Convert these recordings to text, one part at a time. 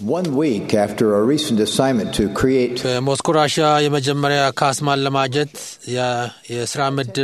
One week after a recent assignment to create በሞስኮ ራሽያ የመጀመሪያ ካስማን ለማጀት የ- የስራ ምድብ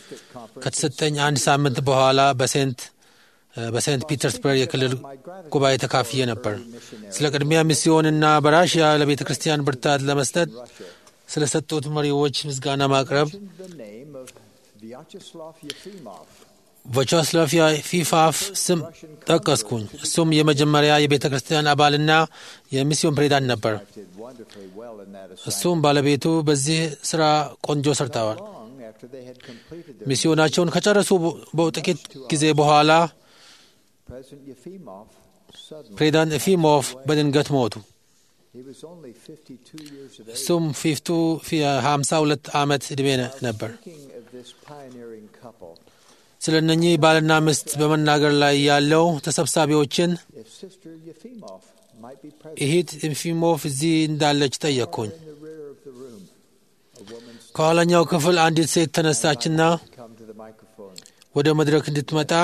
ከተሰጠኝ አንድ ሳምንት በኋላ በሴንት በሴንት ፒተርስበርግ የክልል ጉባኤ ተካፍዬ ነበር። ስለ ቅድሚያ ሚስዮንና በራሽያ ለቤተ ክርስቲያን ብርታት ለመስጠት ስለ ሰጡት መሪዎች ምስጋና ማቅረብ the name of Vyacheslav Yefimov, ቮቻስላቭ ፊፋፍ ስም ጠቀስኩኝ። እሱም የመጀመሪያ የቤተ ክርስቲያን አባልና የሚስዮን ፕሬዚዳንት ነበር። did wonderfully well in that assignment. እሱም ባለቤቱ በዚህ ስራ ቆንጆ ሰርተዋል። Long after they had completed their ሚስዮናቸውን ከጨረሱ በጥቂት ጊዜ በኋላ President Yefimov suddenly ፕሬዚዳንት ኤፊሞቭ በድንገት ሞቱ። he was only 52 years of age. እሱም ፊፍቱ ሀምሳ ሁለት ዓመት ዕድሜ ነ- ነበር። Thinking of this pioneering couple, ስለ እነኚህ ባልና ሚስት በመናገር ላይ ያለው ተሰብሳቢዎችን if Sister Yefimov might be present ይሂት ኤፊሞቭ እዚህ እንዳለች ጠየቅኩኝ። in the rear of the room, a woman ከኋላኛው ክፍል አንዲት ሴት ተነሳችና come to the microphone. ወደ መድረክ እንድትመጣ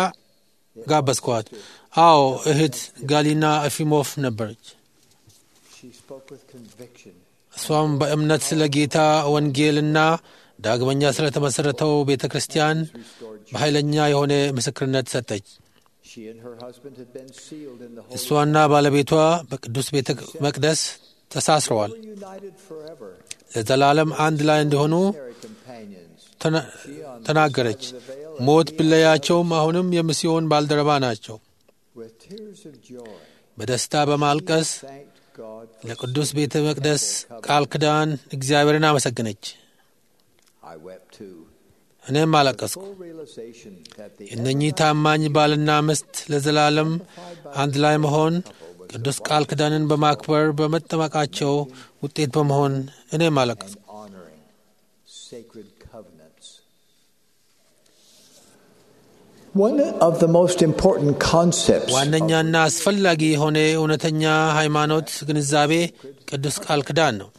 ጋበዝኳት። አዎ እህት ጋሊና ኤፊሞቭ ነበረች። She spoke with conviction. እሷም በእምነት ስለ ጌታ ወንጌልና ዳግመኛ ስለተመሠረተው ቤተ ክርስቲያን በኃይለኛ የሆነ ምስክርነት ሰጠች። She and her husband had been sealed in the Holy እሷና ባለቤቷ በቅዱስ ቤተ መቅደስ ተሳስረዋል። were united forever, ለዘላለም አንድ ላይ እንዲሆኑ their companions. ተና- ተናገረች። ሞት ቢለያቸውም አሁንም የሚስዮን ባልደረባ ናቸው። With tears of joy, በደስታ በማልቀስ thanked God for ለቅዱስ ቤተ መቅደስ ቃል ኪዳን እግዚአብሔርን አመሰገነች። I wept too. እኔም አለቀስኩ። Full realization that the እነኚህ ታማኝ ባልና ሚስት ለዘላለም አንድ ላይ መሆን ቅዱስ ቃል ኪዳንን በማክበር በመጠመቃቸው ውጤት በመሆን እኔም አለቀስኩ። and honoring sacred covenants. One of the most important concepts of ዋነኛና አስፈላጊ የሆነ እውነተኛ ሃይማኖት ግንዛቤ ቅዱስ ቃል ኪዳን ነው።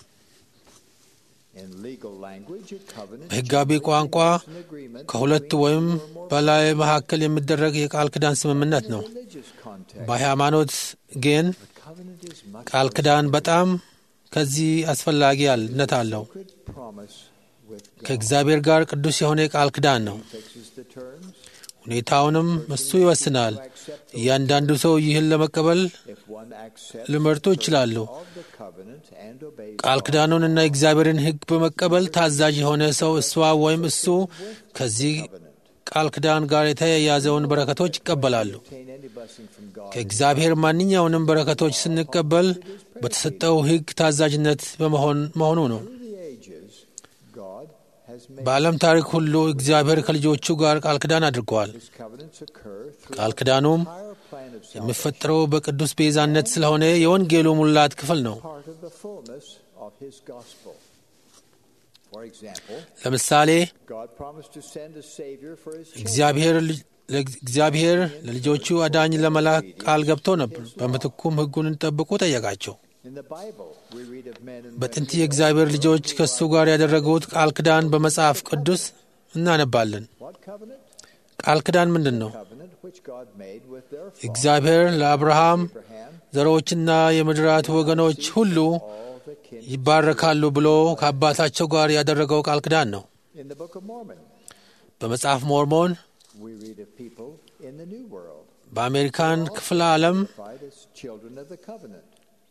in legal language, a covenant በሕጋዊ ቋንቋ is an agreement ከሁለት ወይም በላይ መካከል የሚደረግ የቃል ኪዳን ስምምነት ነው። in religious context. በሃይማኖት ግን A covenant is much ቃል ኪዳን በጣም ከዚህ አስፈላጊነት አለው። sacred promise with God. ከእግዚአብሔር ጋር ቅዱስ የሆነ ቃል ኪዳን ነው። Fixes the terms. ሁኔታውንም እሱ ይወስናል። እያንዳንዱ ሰው ይህን ለመቀበል If one accepts ሊመርጡ ይችላሉ። of the covenant and obeys ቃል God, ኪዳኑንና የእግዚአብሔርን ሕግ በመቀበል ታዛዥ የሆነ ሰው እሷ ወይም እሱ ከዚህ ቃል ኪዳን ጋር የተያያዘውን በረከቶች ይቀበላሉ። obtain any blessing from God. ከእግዚአብሔር ማንኛውንም በረከቶች ስንቀበል በተሰጠው ሕግ ታዛዥነት በመሆን መሆኑ ነው። Through the ages, God has made በዓለም ታሪክ ሁሉ እግዚአብሔር ከልጆቹ ጋር ቃል ኪዳን አድርገዋል። His covenants occur through ቃል ኪዳኑም the entire plan of salvation, የሚፈጠረው በቅዱስ ቤዛነት ስለሆነ የወንጌሉ ሙላት ክፍል ነው። part of the fullness of His gospel. For example, ለምሳሌ God promised to send a Savior for His children. እግዚአብሔር ልጅ- ለእግዚአብሔር ለልጆቹ አዳኝ ለመላክ ቃል ገብቶ ነበር። በምትኩም ሕጉን እንጠብቁ ጠየቃቸው። In the Bible, we read of men and በጥንት women የእግዚአብሔር ልጆች ከእሱ ጋር ያደረጉት ቃል ኪዳን በመጽሐፍ ቅዱስ እናነባለን። What covenant? ቃል ኪዳን ምንድን ነው? Covenant which God made with their father እግዚአብሔር ለአብርሃም Abraham, ዘሮችና የምድራት ወገኖች ሁሉ all the kin. ይባረካሉ ብሎ ከአባታቸው ጋር ያደረገው ቃል ኪዳን ነው። In the Book of Mormon, በመጽሐፍ ሞርሞን we read of people in the New World, በአሜሪካን ክፍለ ዓለም identified as children of the covenant.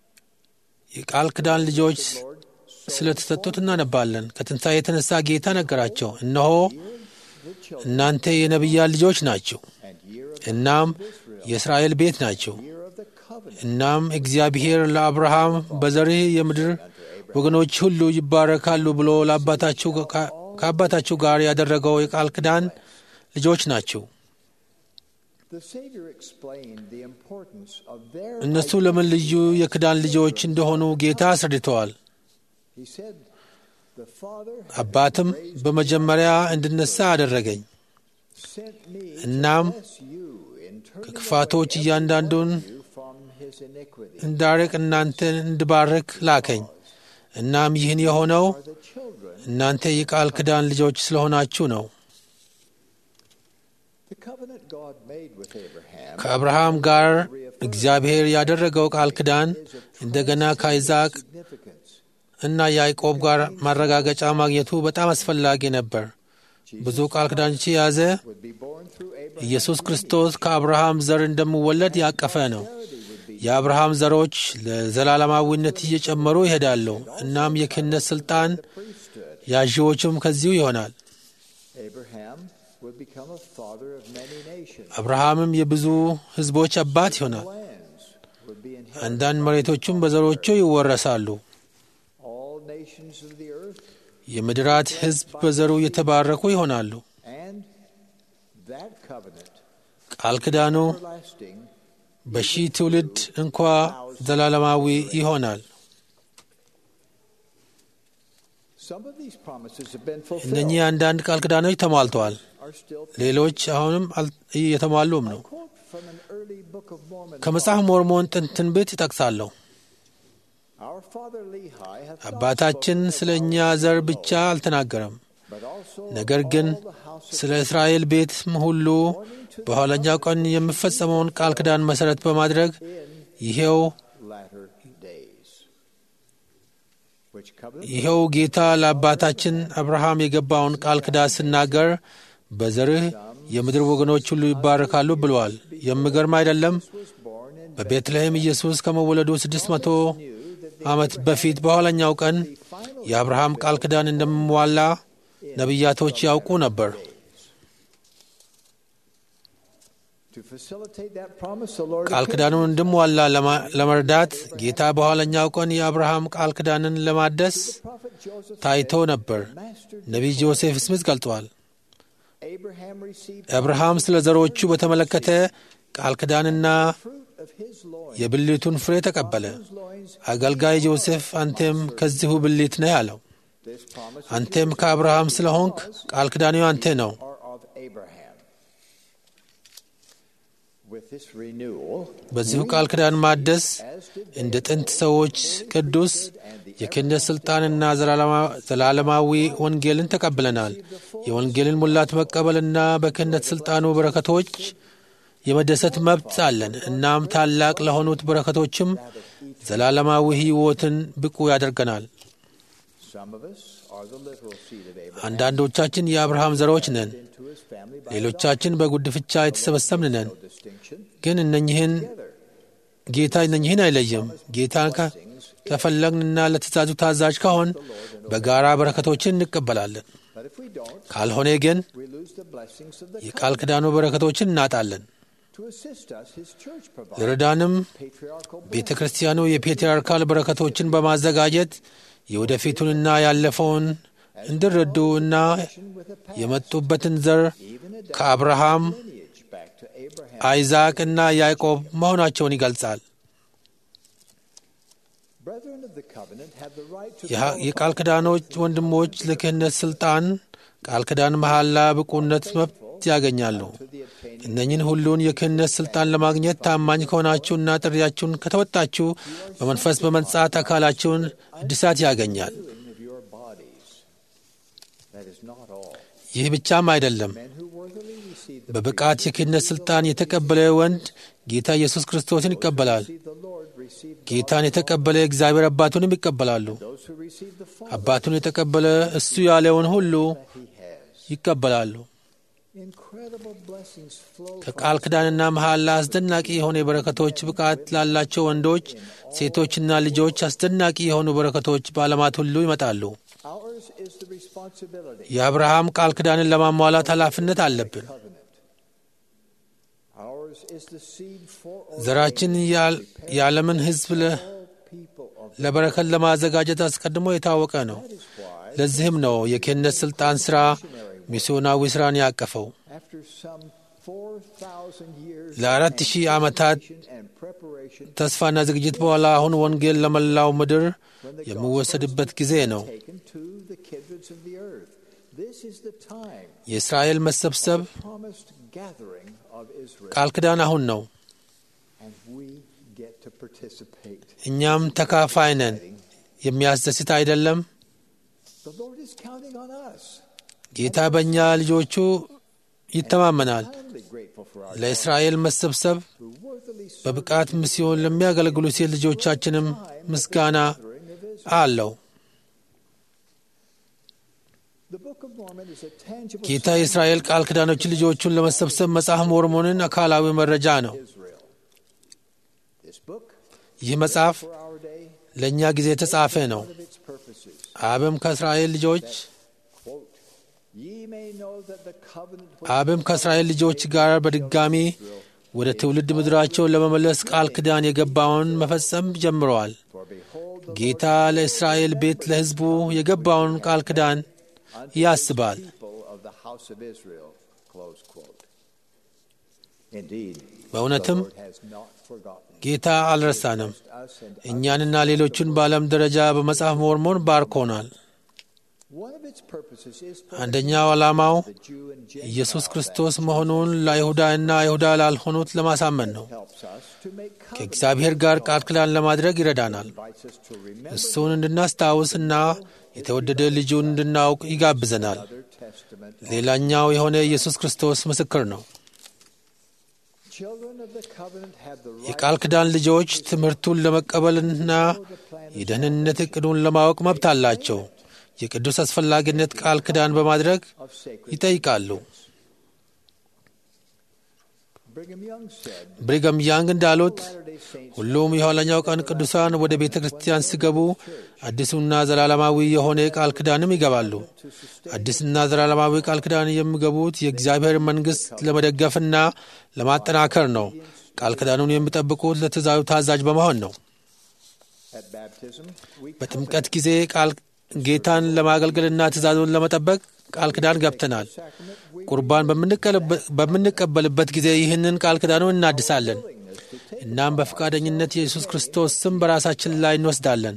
የቃል ኪዳን ልጆች Lord, ስለተሰጡት እናነባለን። ከትንሣኤ የተነሳ ጌታ ነገራቸው፣ እነሆ the children እናንተ የነቢያት ልጆች ናችሁ፣ and year of እናም የእስራኤል ቤት ናችሁ። year of the covenant. እናም እግዚአብሔር ለአብርሃም በዘርህ የምድር ወገኖች ሁሉ ይባረካሉ ብሎ ለአባታችሁ ከአባታችሁ ጋር ያደረገው የቃል ኪዳን ልጆች ናችሁ። The Savior explained the importance of their እነሱ ለምን ልዩ የኪዳን ልጆች እንደሆኑ ጌታ አስረድተዋል። He said, The Father አባትም በመጀመሪያ እንድነሳ አደረገኝ። sent me እናም to bless you in turning ከክፋቶች እያንዳንዱን you from his iniquity. እንዳርቅ እናንተን እንድባርክ ላከኝ። እናም ይህን የሆነው Are the children እናንተ የቃል ኪዳን ልጆች ስለሆናችሁ ነው። the covenant God made with Abraham ከአብርሃም ጋር እግዚአብሔር ያደረገው ቃል ኪዳን እንደገና ከይስሐቅ significance. እና ያዕቆብ ጋር ማረጋገጫ ማግኘቱ በጣም አስፈላጊ ነበር። ብዙ ቃል ኪዳኖች የያዘ Would be born through Abraham. ኢየሱስ ክርስቶስ ከአብርሃም ዘር እንደሚወለድ ያቀፈ ነው። የአብርሃም ዘሮች ለዘላለማዊነት እየጨመሩ ይሄዳሉ። እናም የክህነት ሥልጣን Priesthood. ያዢዎቹም ከዚሁ ይሆናል። Abraham would become a father of many nations. አብርሃምም የብዙ ሕዝቦች አባት ይሆናል። Lands would be inherited. አንዳንድ መሬቶቹም በዘሮቹ ይወረሳሉ። All nations of the earth. የምድራት ሕዝብ በዘሩ የተባረኩ ይሆናሉ። And that covenant, ቃል ኪዳኑ everlasting, በሺህ ትውልድ እንኳ ዘላለማዊ ይሆናል። some of these promises have been fulfilled. እነኚህ አንዳንድ ቃል ኪዳኖች ተሟልተዋል። Are still ሌሎች አሁንም አል- እየተሟሉም ነው። quote from an early Book of Mormon. ከመጽሐፍ ሞርሞን ጥንት ትንቢት ይጠቅሳለሁ። Our father Lehi hath not አባታችን spoken ስለ of እኛ our ዘር people, ብቻ አልተናገረም፣ but also ነገር of ግን all the house of ስለ እስራኤል ቤትም ሁሉ በኋለኛው ቀን የሚፈጸመውን ቃል ኪዳን መሠረት በማድረግ in ይሄው latter days. Which covenant ይኸው ጌታ ለአባታችን አብርሃም የገባውን ቃል ኪዳን ሲናገር በዘርህ የምድር ወገኖች ሁሉ ይባረካሉ ብለዋል። የሚገርም አይደለም? was born in በቤትልሔም ኢየሱስ ከመወለዱ ስድስት መቶ ዓመት በፊት በኋለኛው ቀን የአብርሃም ቃል ኪዳን እንደሚሟላ ነቢያቶች ያውቁ ነበር። to facilitate that promise the Lord ቃል ኪዳኑን እንዲሟላ ለማ- ለመርዳት ጌታ በኋለኛው ቀን የአብርሃም ቃል ኪዳንን ለማደስ prophet Joseph ታይቶ ነበር። mastered ነቢይ ጆሴፍ ስሚዝ ገልጧል። Abraham received አብርሃም ስለ ዘሮቹ በተመለከተ ቃል ኪዳንና fruit of his loins. የብልቱን ፍሬ ተቀበለ። Whose loins አገልጋይ ጆሴፍ አንቴም ከዚሁ ብልት ነህ አለው። this promise አንቴም ከአብርሃም ስለሆንክ ቃል ኪዳኑ አንቴ ነው። are of Abraham. With this renewal, በዚሁ ቃል ኪዳን ማደስ as did እንደ ጥንት ሰዎች ቅዱስ የክህነት ሥልጣንና ዘላለማ- ዘላለማዊ ወንጌልን ተቀብለናል። የወንጌልን ሙላት መቀበልና በክህነት ሥልጣኑ በረከቶች የመደሰት መብት አለን። እናም ታላቅ ለሆኑት በረከቶችም ዘላለማዊ ሕይወትን ብቁ ያደርገናል። some of us are the literal seed of Abraham አንዳንዶቻችን የአብርሃም ዘሮች ነን፣ into his family by ሌሎቻችን በጉድፍቻ የተሰበሰብን ነን። no distinction. ግን እነኝህን ጌታ እነኝህን አይለይም። ጌታን ከ- ከፈለግንና ለትእዛዙ ታዛዥ ከሆን በጋራ በረከቶችን እንቀበላለን። But if we don't, ካልሆነ ግን we lose the blessings of the የቃል ኪዳኑ በረከቶችን እናጣለን። To assist us, his church provides ለረዳንም patriarchal ቤተ ክርስቲያኑ የፔትርያርካል በረከቶችን በማዘጋጀት የወደፊቱንና ያለፈውን እንዲረዱ እና blessing with a past, የመጡበትን ዘር even a ከአብርሃም lineage back to Abraham. አይዛቅ እና ያዕቆብ መሆናቸውን ይገልጻል። Brethren of the covenant have the right to የha- የቃል ኪዳኖች ወንድሞች ለክህነት ስልጣን ቃል ኪዳን መሐላ ብቁነት መብት ያገኛሉ። to the obtaining እነኝን ሁሉን የክህነት ስልጣን ለማግኘት ታማኝ ከሆናችሁና ጥሪያችሁን ከተወጣችሁ በመንፈስ በመንጻት አካላችሁን እድሳት ያገኛል። of your bodies. That is not all. ይህ ብቻም አይደለም። Men who worthily receive the በብቃት የክህነት ስልጣን የተቀበለ ወንድ ጌታ ኢየሱስ ክርስቶስን ይቀበላል። receive the Lord receive ጌታን የተቀበለ እግዚአብሔር አባቱንም ይቀበላሉ። those who receive the Father አባቱን የተቀበለ እሱ ያለውን ሁሉ that he has. ይቀበላሉ። Incredible blessings flow from ከቃል ኪዳንና መሐላ አስደናቂ የሆኑ የበረከቶች ብቃት ላላቸው ወንዶች፣ ሴቶችና ልጆች አስደናቂ የሆኑ በረከቶች በዓለማት ሁሉ ይመጣሉ። ours is the responsibility የአብርሃም ቃል ኪዳንን ለማሟላት ኃላፊነት አለብን። covenant. Ours is the seed for ዘራችን ያል- የዓለምን ሕዝብ ለ- all people of ለበረከት ለማዘጋጀት አስቀድሞ የታወቀ ነው። that is why ለዚህም ነው የክህነት ሥልጣን ሥራ ሚስዮናዊ ሥራን ያቀፈው። after some 4,000 years ለአራት of ሺህ ዓመታት anticipation and preparation ተስፋና ዝግጅት በኋላ አሁን ወንጌል ለመላው ምድር የሚወሰድበት ጊዜ ነው። taken to the kindreds of the earth. This is the time, የእስራኤል መሰብሰብ promised gathering of Israel, ቃል ኪዳን አሁን ነው። and we get to participate. እኛም ተካፋይ ነን። የሚያስደስት አይደለም? The Lord is counting on us. ጌታ በእኛ ልጆቹ ይተማመናል። Humbly grateful for our ለእስራኤል መሰብሰብ who worthily serve በብቃት ሚስዮን ለሚያገለግሉ ሴት ልጆቻችንም ምስጋና the gathering of Israel. አለው። The Book of Mormon is a tangible ጌታ sign የእስራኤል ቃል ኪዳኖች ልጆቹን ለመሰብሰብ መጽሐፍ ሞርሞንን አካላዊ መረጃ ነው። of Israel. This book, ይህ መጽሐፍ for our day, ለእኛ ጊዜ የተጻፈ ነው። one of its purposes, አብም ከእስራኤል ልጆች quote, Ye may know that the covenant which አብም ከእስራኤል ልጆች ጋር በድጋሚ ወደ ትውልድ ምድራቸው ለመመለስ ቃል ኪዳን የገባውን መፈጸም ጀምረዋል። For behold, the ጌታ ለእስራኤል ቤት ለሕዝቡ የገባውን ቃል ኪዳን ያስባል። people of the house of Israel. Close quote. Indeed, በእውነትም the Lord has not forgotten ጌታ አልረሳንም። us and እኛንና ሌሎቹን በዓለም ደረጃ በመጽሐፍ ሞርሞን ባርኮናል። one of its purposes is for አንደኛው ዓላማው the Jew and Gentile ኢየሱስ ክርስቶስ መሆኑን ለይሁዳና አይሁዳ ላልሆኑት ለማሳመን ነው። helps us to make covenant, ከእግዚአብሔር ጋር ቃል ኪዳን ለማድረግ ይረዳናል። invites us to remember እሱን እንድናስታውስና የተወደደ ልጁን እንድናውቅ ይጋብዘናል። other testament. ሌላኛው የሆነ ኢየሱስ ክርስቶስ ምስክር ነው። Children of the covenant have the right የቃል ኪዳን ልጆች ትምህርቱን ለመቀበልና የደህንነት ዕቅዱን ለማወቅ መብት አላቸው። የቅዱስ አስፈላጊነት ቃል ኪዳን በማድረግ of sacred. ይጠይቃሉ። Brigham Young said, ብሪገም ያንግ እንዳሉት Latter-day Saints ሁሉም የኋለኛው ቀን ቅዱሳን ወደ ቤተ ክርስቲያን ሲገቡ አዲሱና ዘላለማዊ የሆነ ቃል ኪዳንም ይገባሉ። አዲስና ዘላለማዊ ቃል ኪዳን የሚገቡት የእግዚአብሔር መንግሥት ለመደገፍና ለማጠናከር ነው። ቃል ኪዳኑን የሚጠብቁት ለትእዛዙ ታዛዥ በመሆን ነው። at baptism, we በጥምቀት ጊዜ ቃል ጌታን ለማገልገልና ትእዛዙን ለመጠበቅ ቃል ኪዳን ገብተናል። sacrament, we ቁርባን በምንቀለበ- በምንቀበልበት ጊዜ ይህንን ቃል ኪዳኑን እናድሳለን። willingness to take እናም በፈቃደኝነት የኢየሱስ ክርስቶስ ስም በራሳችን ላይ እንወስዳለን።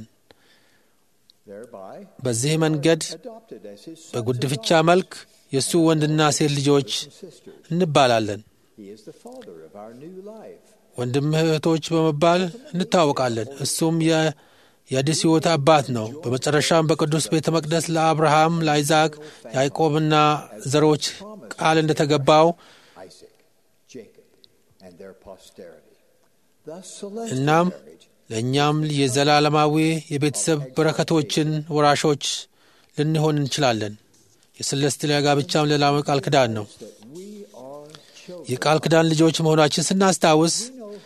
thereby በዚህ መንገድ adopted as his sons በጉድፍቻ መልክ የእሱ ወንድና ሴት ልጆች and sisters. እንባላለን። He is the father of our new life. ወንድም እህቶች በመባል እንታወቃለን። እሱም የ- የአዲስ ሕይወት አባት ነው። በመጨረሻም በቅዱስ ቤተ መቅደስ ለአብርሃም፣ ለአይዛቅ፣ ያዕቆብና ዘሮች ቃል እንደተገባው Isaac, Jacob, and their posterity. Thus, celestial እናም marriage ለእኛም የዘላለማዊ የቤተሰብ በረከቶችን ወራሾች ልንሆን እንችላለን። የሰለስቲያ ጋብቻም ሌላው ቃል ኪዳን ነው። that we are children. የቃል ኪዳን ልጆች መሆናችን ስናስታውስ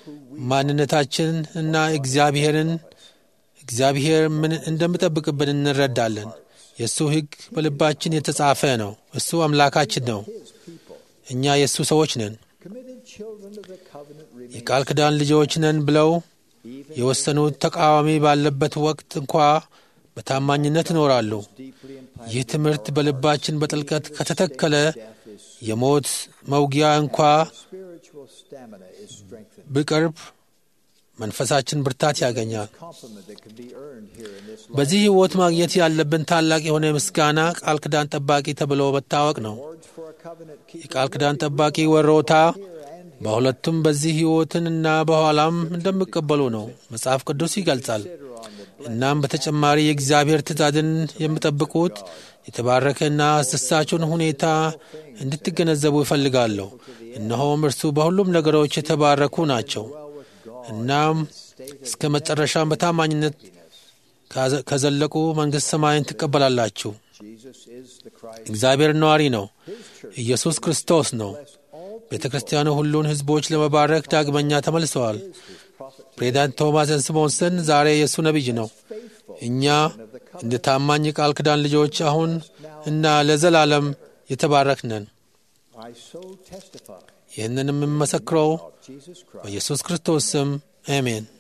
ማንነታችን እና እግዚአብሔርን እግዚአብሔር ምን እንደሚጠብቅብን እንረዳለን። የእሱ ሕግ በልባችን የተጻፈ ነው። እሱ አምላካችን ነው። His people, እኛ የእሱ ሰዎች ነን። committed children of the covenant, remain የቃል ኪዳን ልጆች ነን ብለው even የወሰኑት ተቃዋሚ ባለበት ወቅት እንኳ በታማኝነት ይኖራሉ። deeply implanted. ይህ ትምህርት በልባችን በጥልቀት ከተተከለ Death is የሞት መውጊያ እንኳ spiritual stamina is strengthened. ቢቀርብ መንፈሳችን ብርታት ያገኛል። Compliment that can be earned here in this life. በዚህ ሕይወት ማግኘት ያለብን ታላቅ የሆነ ምስጋና ቃል ኪዳን ጠባቂ ተብሎ መታወቅ ነው። Rewards for a covenant keeper የቃል ኪዳን ጠባቂ ወሮታ here and በሁለቱም በዚህ ሕይወትንና በኋላም እንደሚቀበሉ ነው መጽሐፍ ቅዱስ ይገልጻል። consider on the እናም በተጨማሪ የእግዚአብሔር ትእዛዝን የሚጠብቁት የተባረከና አስደሳቹን ሁኔታ እንድትገነዘቡ ይፈልጋለሁ። እነሆም እርሱ በሁሉም ነገሮች የተባረኩ ናቸው። እናም እስከ መጨረሻም በታማኝነት ካዘ- ከዘለቁ መንግሥት ሰማይን ትቀበላላችሁ። Jesus is the Christ. እግዚአብሔር ነዋሪ ነው። His church ኢየሱስ ክርስቶስ ነው። bless all ቤተ ክርስቲያኑ ሁሉን ሕዝቦች ለመባረክ ዳግመኛ ተመልሰዋል። his prophet ፕሬዚዳንት ቶማስ ስሞንሰን ዛሬ የእሱ ነቢይ ነው። faithful እኛ እንደ ታማኝ ቃል ኪዳን ልጆች አሁን እና ለዘላለም የተባረክነን። I so testify ይህንን የምመሰክረው of Jesus Christ. በኢየሱስ ክርስቶስ ስም አሜን።